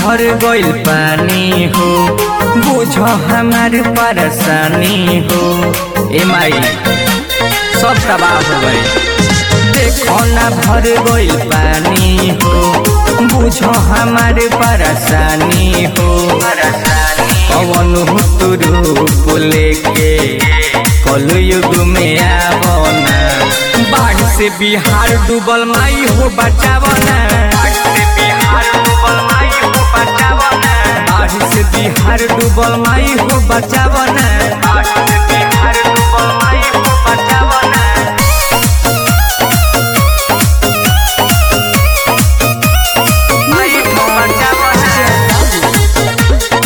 भर गइल पानी हो बुझ हमार परेशानी हो ए माई सब तबाह हो गए देखो ना भर गइल पानी हो बुझ हमार परेशानी हो पवन रूप लेके कल युग में आवना बाढ़ से बिहार डूबल माई हो बचावना बाढ़ से बिहार डूबल माई हो बचावना बाढ़ से बिहार डूबल माई हो बचावना बाढ़ से बिहार डूबल माई हो बचावना माई हो बचावना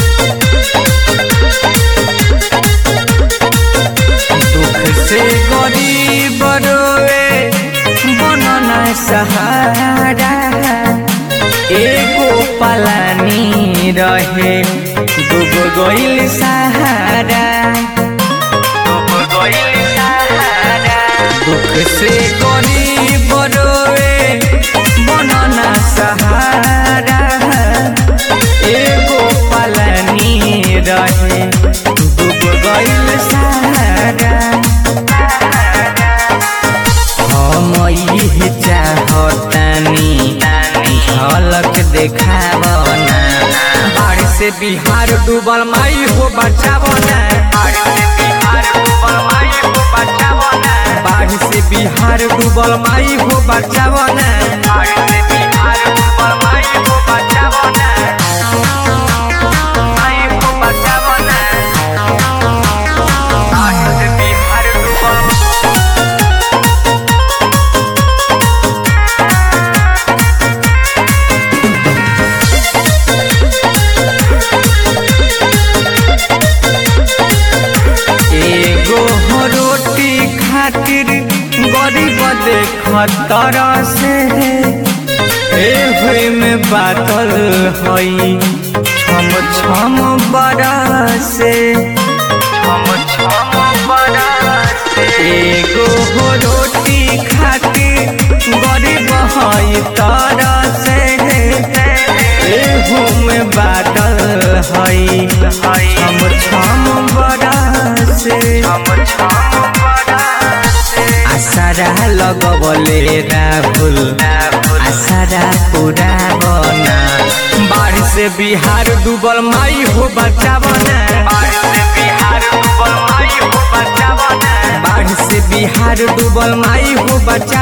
दुख से गरीब रोए बनना सहारा एगो पलानी रहे डूब गइल सहारा डूब गइल सहारा दुख से गरीब रोए बनना सहारा एगो पलानी रहे डूब गइल सहारा हम इहे चाहतानी झलक देखावना बाढ़ से बिहार डूबल माई हो बचावना बाढ़ से बिहार डूबल माई हो बचावना बाढ़ से बिहार डूबल माई हो बचावना बाढ़ से बिहार डूबल माई हो बचावना माई हो बचावना बाढ़ से बिहार डूबल एगो हो रोटी खातिर गरीब देखतर से एहे में बादल हई छम छम बरसे छम छम बरसे एगो हो रोटी खातिर गरीब हई तर से एहू में बादल हई छम छम बरसे आसारा लगबले राहुल आसारा पूरा बना बाढ़ से बिहार डूबल माई हो बचावना बाढ़ से बिहार डूबल माई हो बचावना बाढ़ से बिहार डूबल माई हो बचा